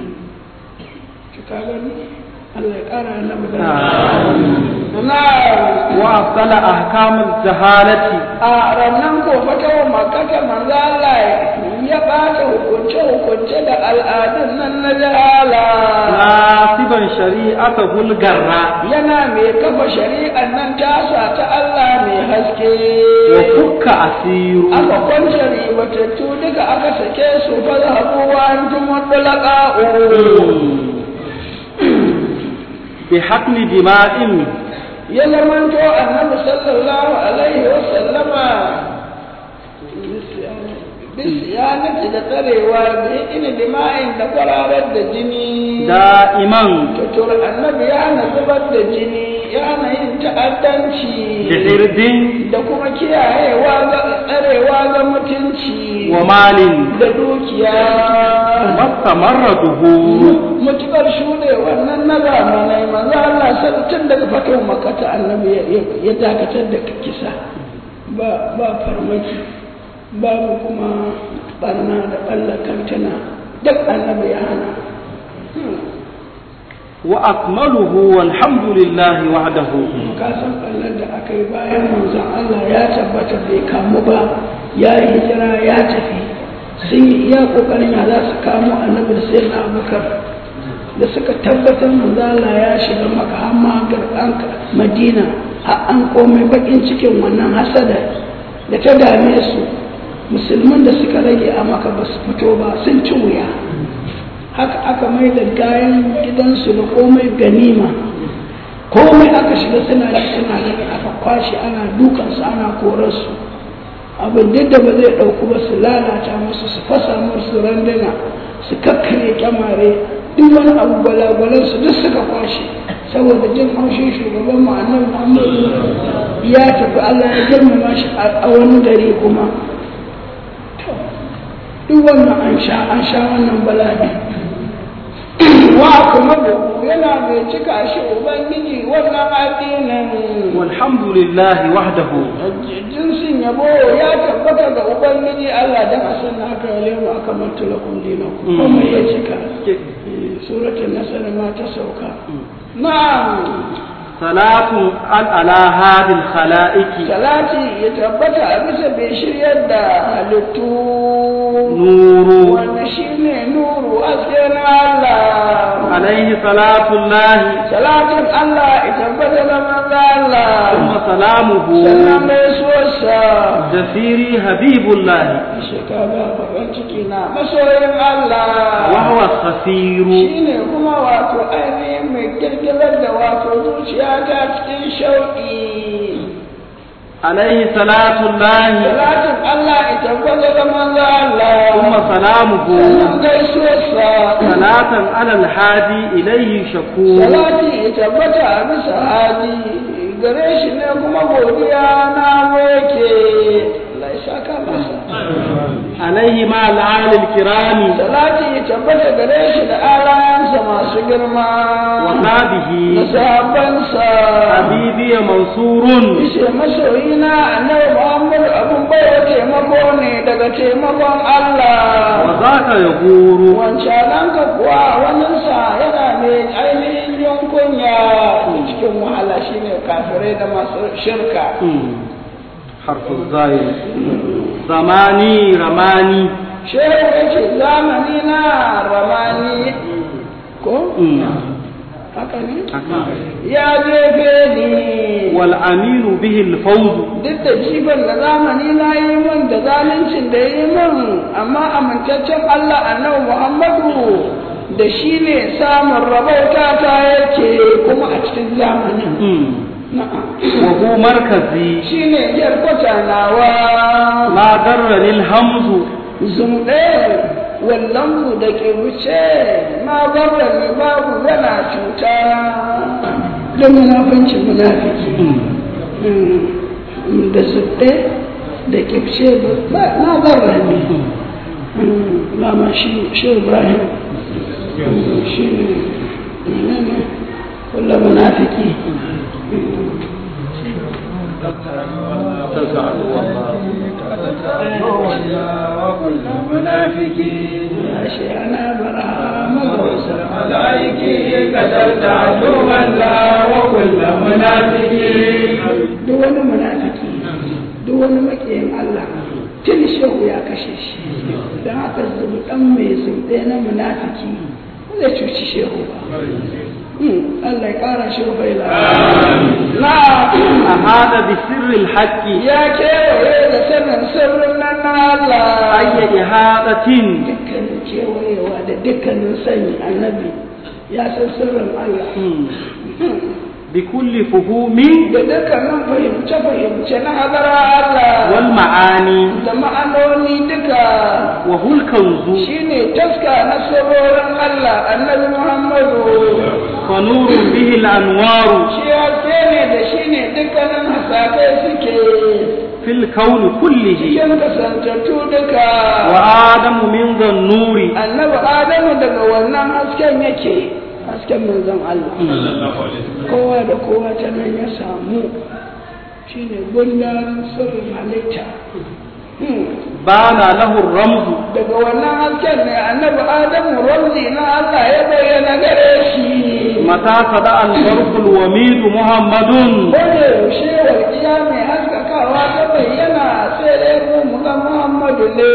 ka gani Allah ya ƙara annabi da na وأبطل أحكام الجهالة a rannan ko fata wa makaka manzo Allah ya bata hukunce hukunce da al'adun nan na jahala ناصبا شريعته الجراء yana mai kafa shari'an nan tasa ta Allah mai haske وفك أسير aka kwance ribatattu duka aka sake su fa zahabu wa antum mutlaqa بحقن دماء ya zamanto annabi sallallahu alaihi wa sallama bisiyanati da tsarewa da ina dima'in da kwararar da jini دائما tutur annabi ya hana zubar da jini ya hana yin ta'addanci بحرد da kuma kiyayewa ga tsarewa ga mutunci ومال da dukiya واستمر ظهور mutukar shuɗe wannan na zamanai manzo Allah sai tun daga fatan makata annabi ya- ya- ya dakatar da kisa ba ba farmaki babu kuma barna da ɓalla kantana duk annabi ya hana وأكمله والحمد لله وحده ka san ɓallar da aka yi bayan manzon Allah ya tabbata bai kamu ba ya yi hijira ya tafi sun yi iya ƙoƙarin ya za su kamo annabi da sai na abubakar da suka tabbatar manzala ya shiga maka har ma garɗan madina har an komai bakin cikin wannan hasada da ta dame su musulman da suka rage a maka ba su fito ba sun ci wuya haka aka mai da gayan gidansu da komai ganima komai aka shiga suna shi suna gani aka kwashe ana dukansu ana korarsu abin duk da ba zai ɗauku ba su lalata musu su fasa musu randuna su kakkare kyamare duk wani abu balagwalansu duk suka kwashe saboda jin haushin shugaban mu annabi muhammadu ya tafi allah ya girmama shi a wani gari kuma To, duk wannan an sha an sha wannan bala'i wa kuma yana mai cika shi ubangiji wannan addinin والحمد لله وحده jinsin yabo ya tabbata ga ubangiji Allah dan asan haka ya lemu aka mantu lakum dinakum kuma ya cika Eh, suratul nasr ma ta sauka na'am صلاة على هذه الخلائق salati ya tabbata a bisa bai shiryar da halittu نور wanda shine nuru haske na Allah عليه صلاة الله salatin Allah ya tabbata da manzo Allah ثم salamuhu sannan gaisuwarsa jafiri habibullahi shekara farin ciki na masoyin Allah wa huwa khasiru shi ne kuma wato ainihin mai girgirar da wato zuciya ta cikin shauƙi alaihi salatullahi salatin Allah ita gwada da manzo Allah thumma salamuhu sannan gaisuwarsa salatan ala alhadi ilayhi shakur salati ya tabbata a bisa hadi gare shi ne kuma godiya na yake Allah ya saka masa alaihi ma al'ali alkirami salati ya tabbata gare shi da alayansa masu girma wa da sahbihi sahabbansa habibi mansurun Ishe masoyina annabi Muhammadu abun baiwa taimako ne daga taimakon wa Allah. zaka yaguru Wancananka kuwa waninsa yana mai ainihin yankunya cikin wahala shine kafirai da masu shirka. حرف الزاي زماني رماني Shehu ya ce zamani na ramani ko? Haka ne? Ya jefe ni. والأمين به الفوز duk da jifan da zamani na yi min da zaluncin da yi min amma amintaccen Allah annabi Muhammadu da shi ne samun rabauta ta yake kuma a cikin zamanin na'am وهو مركزي shi ne yarkwata nawa ما درني الهمز zumɗe wallan da ke wuce ma barra ni babu yana cuta don munafancin munafiki da zumɗe da ke wuce ba na barra ni lama shi shi ibrahim shi ne ne kullum munafiki ashe ana bara magausa duk wani munafiki duk wani makiyin Allah tun shehu ya kashe shi don haka zubu dan mai zumbe na munafiki ba zai cuci shehu ba Hmm, Allah ya kara shi rufaila na أهذا بسر الحق ya kewaye da sanin sirrin nan na Allah أي إهادة dukkanin kewayewa da dukkanin sani annabi ya san sirrin Allah بكل فهوم da dukkanin fahimce-fahimce na hadara Allah والمعاني da ma'anoni duka وهو الكنز shine taska na sirrorin Allah annabi Muhammadu فنور به الأنوار shi haske ne da shi ne dukkanin hasakai suke في الكون كله cikin kasantattu duka وآدم من ذا النور annabi Adamu daga wannan hasken yake hasken manzon Allah kowa da kowa ta nan ya samu shine gundarin sirrin halitta Hmm. بان له الرمز daga wannan hasken ne annabi adamu ramzi na Allah ya bayyana gare shi متى صدأ البرق الوميد محمد wanda yaushe walƙiya mai haskakawa ta bayyana sai dai mu mu ga Muhammadu ne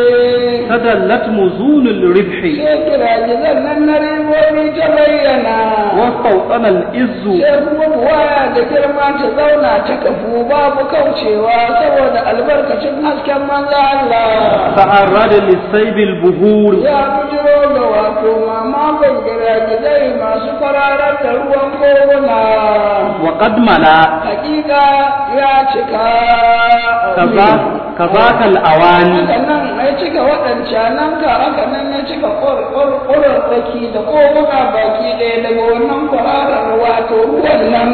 تدلت مزون الربح sai kirajizan nan na ribobi ta bayyana واستوطن الإز sai kuma buwaya da girma ta zauna ta kafu babu kaucewa saboda albarkacin hasken manzo Allah تعرض للسيب البهور ya bujiro da wato mamakon giragizai masu kwararar da ruwan koguna وقد ملا hakika ya cika كذا كذاك الأواني haka nan ya cika waɗancanan ka haka nan ya cika ƙurarraki da koguna baki ɗaya daga wannan kwararar wato ruwan nan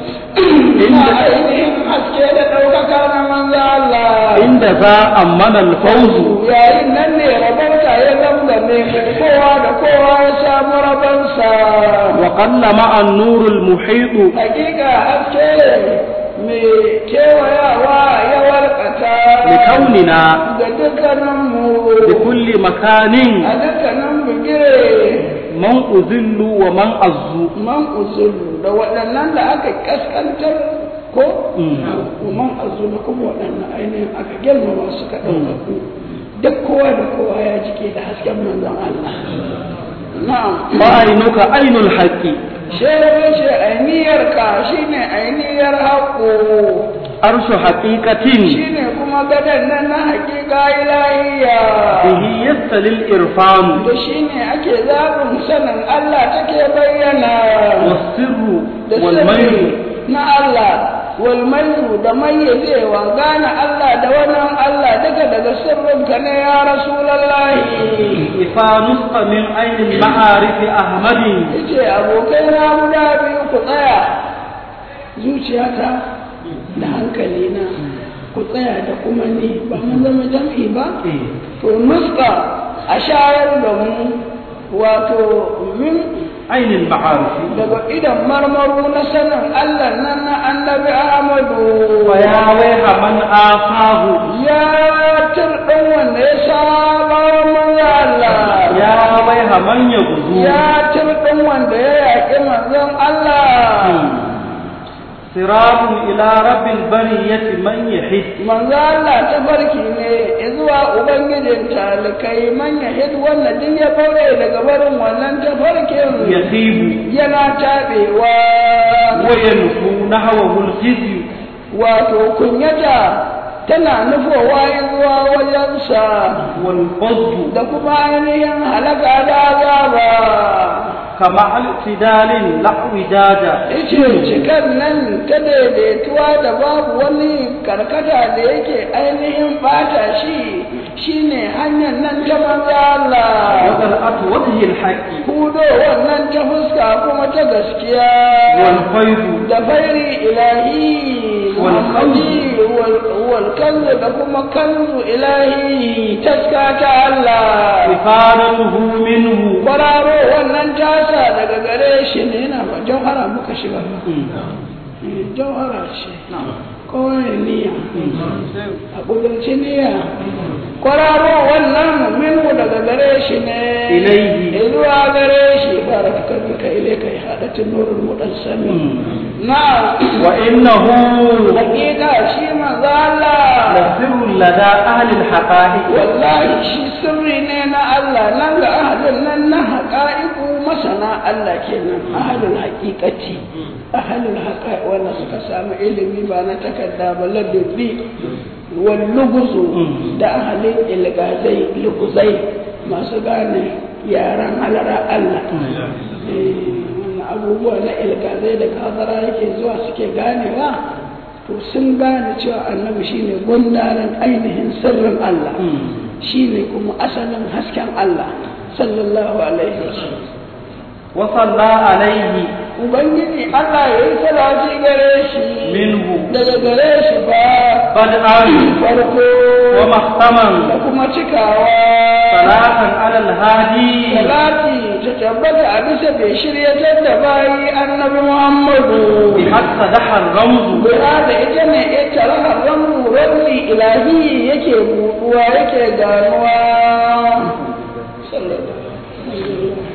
na ainihin haske da ɗaukaka na manzo Allah عند ذا أمن الفوز yayin nan ne rabonka ya zamzame kowa da kowa ya samu rabonsa وقل مع النور المحيط hakika haske mai kewayawa ya warkata لكوننا ga dukkaninmu بكل مكان a dukkanin bigire من أذل ومن أز man uzulu da waɗannan da aka kaskantar ko man azulu kuma waɗannan ainihin aka girmama suka ɗaukaku duk kowa da kowa ya jike da hasken manzon Allah na'am وعينك عين الحق shehu ce ainihiyar ka shine ainihiyar haƙo arshu haqiqatin shine kuma gadon nan na hakika ilahiya bihi yastalil irfan da shine ake zaɓin sanin Allah take bayyana wasirru da wal sirri mayl na Allah wal mayu da mayyazewa gane Allah da wannan Allah daga daga sirrinka ne ya rasulallahi ifa nusqa min ainil ma'arif ahmadi yace abokai na guda biyu ku tsaya zuciyata da hankali na ku tsaya da kuma ni ba mun zama jam'i ba to nuska a shayar da mu wato min ainil ma'arif daga idan marmaru na sanin Allah nan na annabi Ahmadu wa ya waiha man afahu ya turɗin wanda ya saba wa manzo Allah ya waiha man yagudu ya turɗin wanda ya yaƙi manzon Allah siratun ila rabbil bariyati man yahid manzo Allah ta farki ne zuwa ubangijin talikai man yahid wanda duk ya bare daga barin wannan tafarkin yasibu yana taɓewa wa yanfu nahwahu al-khizyu wato kunyata tana nufowa zuwa wajensa wal fadl da kuma ainihin halaka da azaba kama al-tidalin la'widaja ice cikan nan ta daidaituwa da babu wani karkata da yake ainihin bata shi shine hanyar nan ta manzo Allah wadal atwadihi al-haqqi hudo wannan ta fuska kuma ta gaskiya wal faydu da fairi ilahi Wal muhammadi wal- wal kanzu da kuma kanzu ilahi taska ta Allah ifadatuhu minhu kwararo wannan tasa daga gare shi ne yana ba jauhara muka shiga ba Eh, jauhara ce kawai niyya a ƙudurci niyya kwararo wannan minhu daga gare shi ne Ilaihi. zuwa gare shi baraka kalbika ilaika ya haɗatin nurul mudassami na wa innahu hakika shi manzo Allah lasirrun lada ahli al-haqa'iq wallahi shi sirri ne na Allah nan ga ahadin nan na haƙa'iku masana Allah kenan ahadul haƙiƙati ahadul haƙa'i wanda suka samu ilimi ba na takarda ba ladabbi wal luguzu da ahalin ilgazai luguzai masu gane yaran halara Allah Eh, wannan abubuwa na ilgazai da kazara yake zuwa suke ganewa to sun gane cewa annabi shine gundarin ainihin sirrin Allah shine kuma asalin hasken Allah sallallahu alaihi wasallam wa salla alayhi ubangiji Allah ya yi salati gare shi minhu daga gare shi ba bad'an farko wa mahtaman da kuma cikawa salatan ala al-hadi salati ta tabbata a bisa bai shiryatar da bayi annabi Muhammadu bi hatta dahar ramzu Guda da ita ne ita rahar ramu rabbi ilahi yake buɗuwa yake ganuwa. Sallallahu alaihi wasallam.